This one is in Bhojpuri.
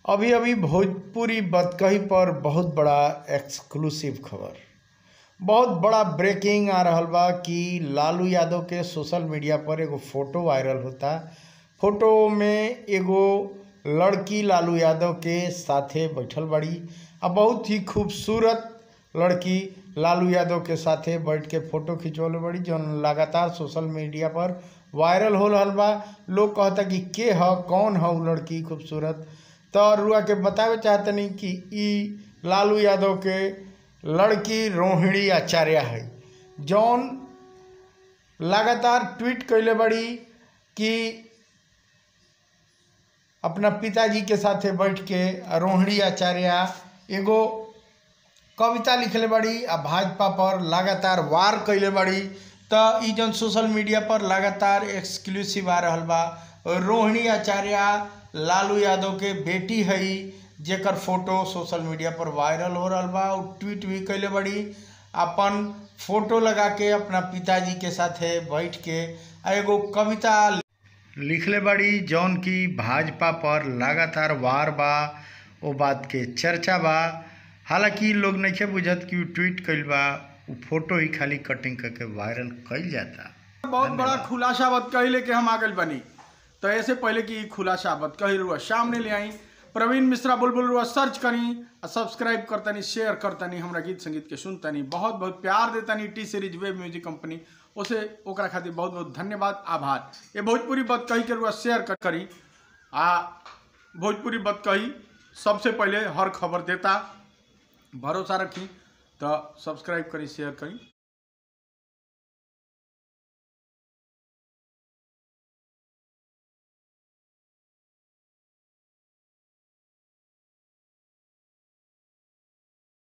अभी अभी भोजपुरी बतकही पर बहुत बड़ा एक्सक्लूसिव खबर बहुत बड़ा ब्रेकिंग आ रहल बा कि लालू यादव के सोशल मीडिया पर एगो फोटो वायरल होता फोटो में एगो लड़की लालू यादव के साथे बैठल बड़ी आ बहुत ही खूबसूरत लड़की लालू यादव के साथे बैठ के फोटो खिंचवले बड़ी जौन लगातार सोशल मीडिया पर वायरल हो रहल बा लोग कहता कि के ह कौन ह उ लड़की खूबसूरत तो रुआ के बतावे चाहतनी कि ई लालू यादव के लड़की रोहिणी आचार्य है जौन लगातार ट्वीट कैले बड़ी कि अपना पिताजी के साथे बैठ के रोहिणी आचार्य एगो कविता लिखले बड़ी आ भाजपा पर लगातार वार कैले बड़ी त ई जौन सोशल मीडिया पर लगातार एक्सक्लूसिव आ रहल बा रोहिणी आचार्य लालू यादव के बेटी हई जेकर फोटो सोशल मीडिया पर वायरल हो रहल बा उ ट्वीट भी कैले बड़ी अपन फोटो लगा के अपना पिताजी के साथे बैठ के आ एगो कविता लिखले बड़ी जौन की भाजपा पर लगातार वार बा ओ बात के चर्चा बा हालांकि लोग नइखे बुझत कि उ ट्वीट कइल बा उ फोटो ही खाली कटिंग करके वायरल कइल जाता बहुत बड़ा खुलासा बत कही लेके हम आ गए बनी तो ऐसे पहले कि खुलासा बत कही रुआ सामने ले आई प्रवीण मिश्रा बुलबुल रुआ सर्च करी और सब्सक्राइब करतनी शेयर करतनी हमरा गीत संगीत के सुनतनी बहुत बहुत प्यार देतनी T Series web music company उसे ओकरा खातिर बहुत बहुत धन्यवाद आभार ये भोजपुरी बत कही के रुआ शेयर कर करी आ भोजपुरी बत कही सबसे पहले हर खबर देता भरोसा रखी तो सब्सक्राइब करी शेयर करी